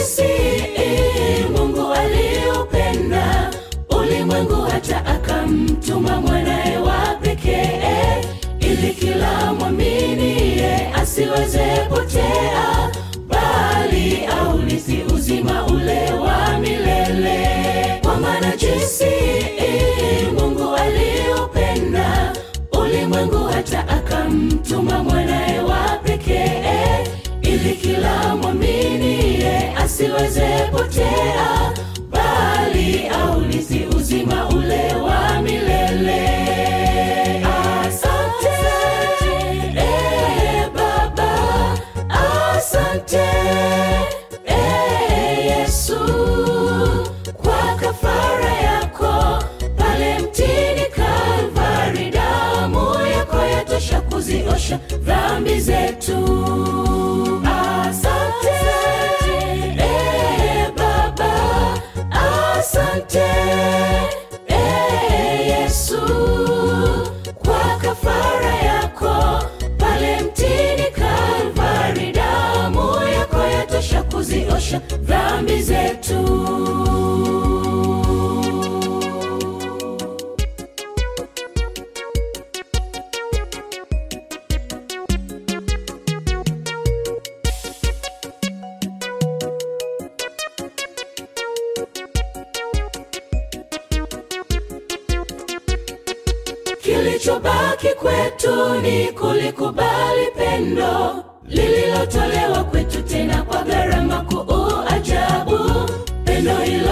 jinsi Mungu aliupenda ulimwengu hata akamtuma mwanaye wa pekee, ili kila mwaminie asiweze potea, bali aurithi uzima ule wa milele. Kwa maana jinsi Mungu aliupenda ulimwengu hata akamtuma mwanaye wa pekee, ili kila mwaminie asiweze potea, bali aurithi uzima ule wa milele. Asante eh, Baba, asante eh, Yesu kwa kafara yako pale mtini Kalvari, damu yako yatosha kuziosha dhambi zetu. Asante eh, Baba, asante eh, Yesu kwa kafara yako pale mtini Kalvari, damu yako yatosha kuziosha dhambi zetu. Kilichobaki kwetu ni kulikubali pendo lililotolewa kwetu tena kwa gharama kuu ajabu. Pendo hilo